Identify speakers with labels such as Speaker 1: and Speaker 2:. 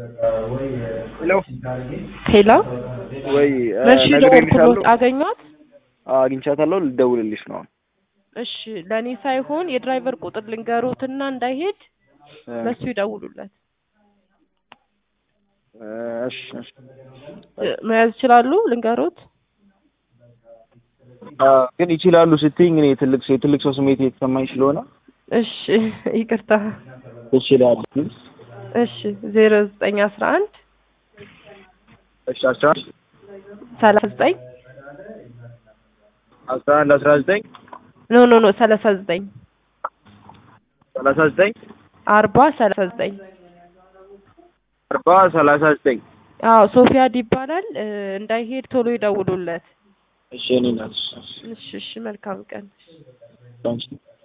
Speaker 1: ሄሎ
Speaker 2: ሄሎ
Speaker 1: ወይ
Speaker 2: መሽ
Speaker 1: ነግሬልሻለሁ።
Speaker 2: ደወልኩሎት አገኟት?
Speaker 1: አግኝቻታለሁ። ልደውልልሽ ነው።
Speaker 2: እሺ ለእኔ ሳይሆን የድራይቨር ቁጥር ልንገሮትና እንዳይሄድ
Speaker 1: እ፣
Speaker 2: ለሱ ይደውሉለት።
Speaker 1: እሺ እሺ።
Speaker 2: እ፣ መያዝ ይችላሉ? ልንገሮት።
Speaker 1: አ፣ ግን ይችላሉ ስትይኝ እኔ ትልቅ ሰው የትልቅ ሰው ስሜት የተሰማኝ ስለሆነ
Speaker 2: እሺ ይቅርታ።
Speaker 1: ይችላል።
Speaker 2: እሺ ዜሮ ዘጠኝ አስራ አንድ
Speaker 1: እሺ አስራ
Speaker 2: ሰላሳ ዘጠኝ
Speaker 1: አስራ አንድ አስራ ዘጠኝ
Speaker 2: ኖ ኖ ኖ ሰላሳ ዘጠኝ
Speaker 1: ሰላሳ ዘጠኝ
Speaker 2: አርባ ሰላሳ ዘጠኝ
Speaker 1: አርባ ሰላሳ ዘጠኝ
Speaker 2: አዎ ሶፊያድ ይባላል። እ፣ እንዳይሄድ ቶሎ ይደውሉለት።
Speaker 1: እሺ እኔ ናት
Speaker 2: እሺ እሺ መልካም ቀን።
Speaker 1: ታንኪ